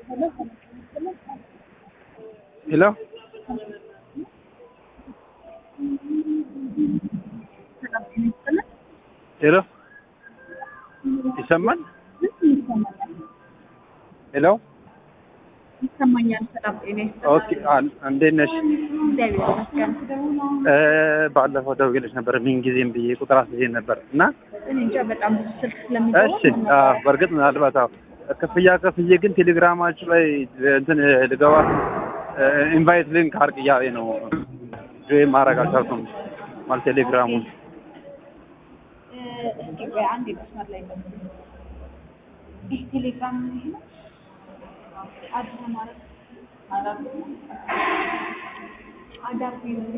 ሄሎ ሄሎ ይሰማል? ሄሎ ይሰማኛል። ሰላም ጤና ኦኬ። አን- እንዴት ነሽ? እግዚአብሔር ይመስገን። እ ባለፈው ደውዬልሽ ነበር ምን ጊዜም ብዬ ቁጥር አስይዤ ነበር እና እኔ እንጃ በጣም ብዙ ስልክ ስለሚገባ እሺ አዎ፣ በእርግጥ ምናልባት አዎ ክፍያ ከፍዬ ግን ቴሌግራማችሁ ላይ እንትን ልገባ ኢንቫይት ሊንክ አርግ እያለኝ ነው ጆይን ማድረግ አልቻልኩም። ማለት ቴሌግራሙን እ፣ እስኪ ቆይ አንዴ መስመር ላይ ነው። ይህ ቴሌግራም ይሄ ነው አዲስ ማለት አዳር አዳር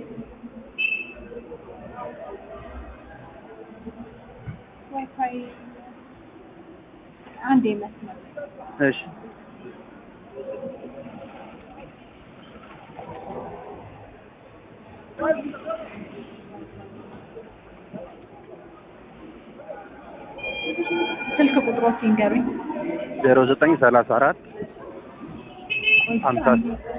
ዋይፋይ አንዴ መስመር ላይ እሺ ስልክ ቁጥሮች ይንገሩኝ። ዜሮ ዘጠኝ ሰላሳ አራት ሀምሳ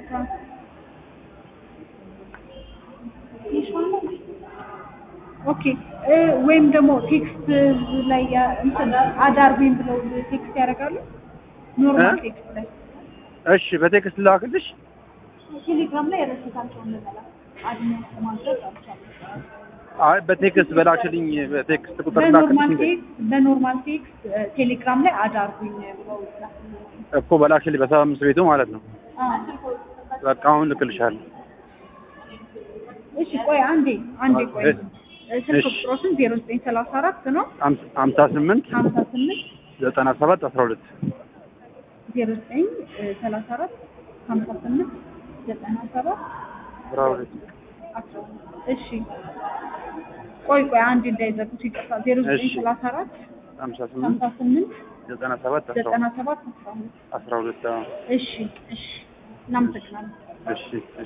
ኦኬ እ ወይም ደግሞ ቴክስት ላይ ያ- እንትን አዳርጉኝ ብለው ቴክስት ያደርጋሉ። ኖርማል እ? ቴክስት ላይ እሺ በቴክስት ላክልሽ። ቴሌግራም ላይ ረስታቸውን ልበላ አድሜን ማድረግ አልቻለም። አይ በቴክስት በላክልኝ በቴክስት ቁጥር በኖርማል ላክልኝ ቴክስት በኖርማል ቴክስት እ፣ ቴሌግራም ላይ አዳርጉኝ ብለው ላኩልኝ። እኮ በላክልኝ በሰባ አምስት ቤቱ ማለት ነው። አዎ። በቃ አሁን ልክልሻለሁ። እሺ ቆይ አንዴ አንዴ ቆይ እሺ። እ፣ ስልክ እሺ። ቁጥሮችን ዜሮ ዘጠኝ ሰላሳ አራት ነው ሀምሳ- ሀምሳ ስምንት ሀምሳ ስምንት ዘጠና ሰባት አስራ ሁለት ዜሮ ዘጠኝ ሰላሳ አራት ሀምሳ ስምንት ዘጠና ሰባት አስራ ሁለት አስራ ሁለት እሺ ቆይ ቆይ አንድ እንዳይዘጉት ይቅርታ ዜሮ ዘጠኝ እሺ። ሰላሳ አራት ሀምሳ ሀምሳ ስምንት ስምንት ዘጠና ሰባት አስራ ዘጠና ሁለት ሰባት አስራ ሁለት አስራ ሁለት አዎ። እሺ እሺ እናመሰግናለን እሺ